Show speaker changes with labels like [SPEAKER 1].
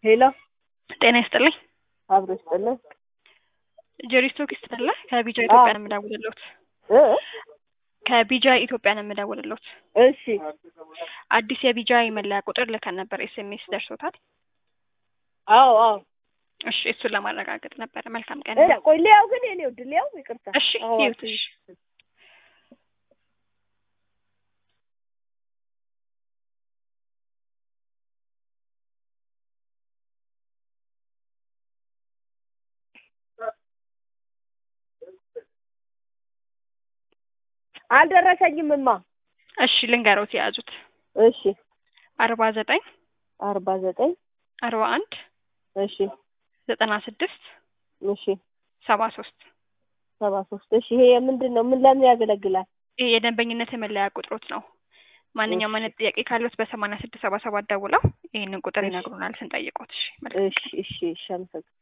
[SPEAKER 1] ሄሎ
[SPEAKER 2] ጤና ይስጥልኝ።
[SPEAKER 1] አብሮ ይስጥልን።
[SPEAKER 2] ጀሪስቶ ኪስት አለ ከቢጃ ኢትዮጵያ ነው የምደውልልዎት።
[SPEAKER 1] እ
[SPEAKER 2] ከቢጃ ኢትዮጵያ ነው የምደውልልዎት።
[SPEAKER 1] እሺ
[SPEAKER 2] አዲስ የቢጃ የመለያ ቁጥር ልከን ነበር። ኤስኤምኤስ ደርሶታል?
[SPEAKER 1] አዎ አዎ።
[SPEAKER 2] እሺ እሱን ለማረጋገጥ ነበረ። መልካም ቀን።
[SPEAKER 1] እ ቆይ ሊያው ግን የኔ ውድ ሊያው ይቅርታ።
[SPEAKER 2] እሺ
[SPEAKER 1] አዎ፣
[SPEAKER 2] ይዩት። እሺ
[SPEAKER 1] አልደረሰኝምማ።
[SPEAKER 2] እሺ ልንገሮት የያዙት
[SPEAKER 1] እሺ
[SPEAKER 2] አርባ ዘጠኝ
[SPEAKER 1] አርባ ዘጠኝ
[SPEAKER 2] አርባ አንድ
[SPEAKER 1] እሺ
[SPEAKER 2] ዘጠና ስድስት
[SPEAKER 1] እሺ
[SPEAKER 2] ሰባ ሶስት
[SPEAKER 1] ሰባ ሶስት እሺ ይሄ ምንድን ነው? ምን ለምን ያገለግላል?
[SPEAKER 2] ይህ የደንበኝነት የመለያ ቁጥሮት ነው። ማንኛውም አይነት ጥያቄ ካሉት በሰማንያ ስድስት ሰባ ሰባት ደውለው ይህንን ቁጥር
[SPEAKER 1] እሺ።
[SPEAKER 2] ይነግሩናል ስንጠይቆት። እሺ መልካም
[SPEAKER 1] እሺ እሺ እሺ አመሰግናለሁ።